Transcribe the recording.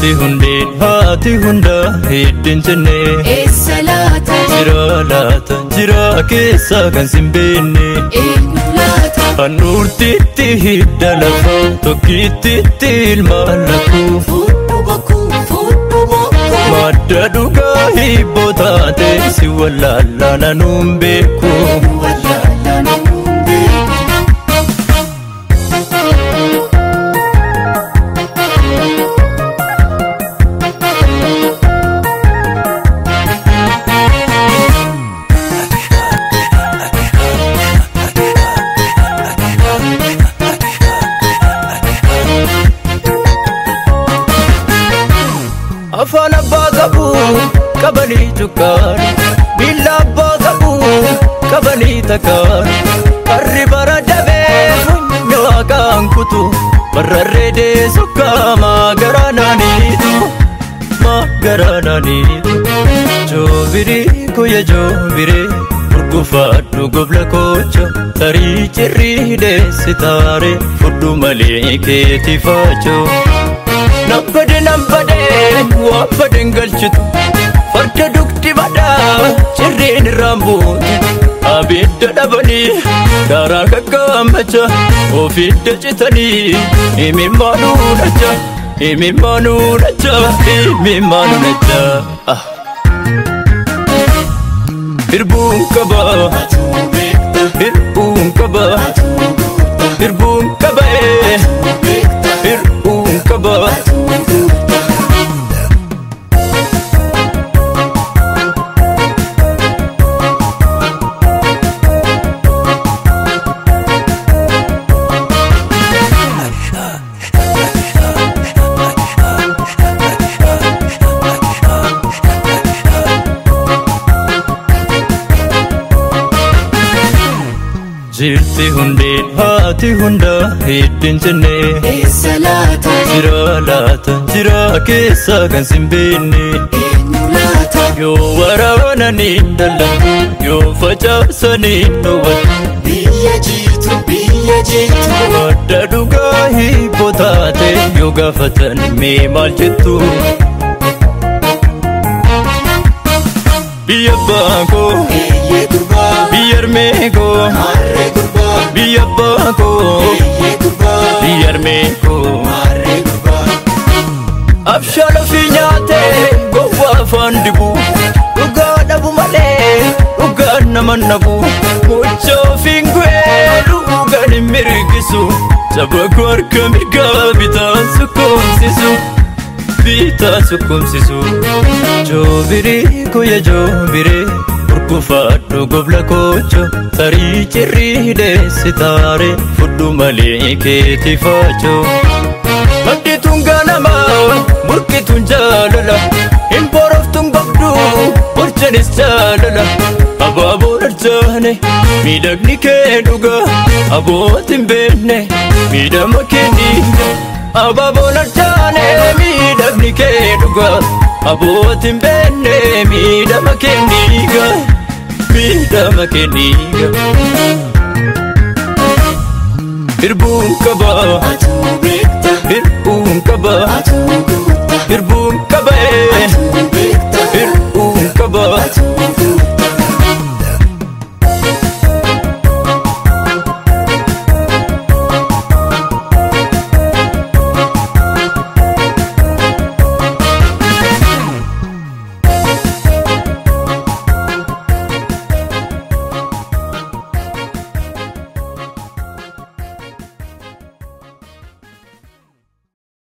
Jirti hundeen haati hundaa hedduun jennee Eessa laata? Jira laata jira keessa kan sin beenne Eenyu laata? Handhuurtiitti hidda lafa tokkittiitti ilmaan lakkuu Fuudhu bokkuu, fuudhu bokkuu. Madda dhugaa hibboo taate si wallaallaa nanuun beeku Wallaalaa namuun beeku. Afaan abbaa qabu qabanii cukkaani Miilla abbaa qabu qabanii takkaani Harri bara dabee funyoo haqaan kutu Barrarree deessu kaamaa garaa naaniitu Maa garaa naaniitu Joobirii kuyya joobiree Gurgufaadhu gobla koocha Tarii cirrii deessi taare Fudhu malee keetii faachoo Nambade nambade waan baden galchitu farda dugdi badaa cirriin irraan buuti abidda dhabanii daaraa kakkaammacha ofidda citanii imimmaanuu nacha imimmaanuu nacha imimmaanuu nacha ah. Hirbuun qaba Atuu beekta, hirbuun qaba atuu guuta, hirbuun qaba ee beekta, hirbuun qaba. atuu guuta. Jirti hundeen haati hundaa hedduun jennee Eessa laata? Jira laata jira keessa kan sin beenne Eenyu laata? Yoo waraananii dallantu yoo facaasanii dhowwatu Biyya jiitu, biyya jiitu. Madda dhugaa hibboo taate yoo gaafatan mee maal jettu Biyya abbaa koo Eeyyee gurbaa, biyya harmee koo harree gurbaa, biyya abbaa koo eeyyee gurbaa, biyya harmee koo harree gurbaa. Abshaala fi nyaatee gowwaa afaan dibu dhugaa dhabu malee dhugaa nama nabu mucha ofiin gu'ee dhugaan hin mirgisu saba koo harka mirgaa bitaan sukkumsisu bitaa sukkumsisu joobirii kuyya joobiree gurgufaadhu gobla koocho tarii cirrii deessi taare fudhu malee keetii faachoo. Maddituun ganama murkituun jaalala hin boroftuun gobdu bulchanis jaalala abaaboo dharjaane miidhagni kee dhuga abootiin beekne miidhama kee dhiiga abaaboo dharjaane miidhagni kee dhuga abootiin beekne miidhama kee dhiiga miidhama kee dhiiga hirbuun qaba Atuu beekta, hirbuun qaba atuu guuta, hirbuun qaba ee atuu beekta, hirbuun qaba atuu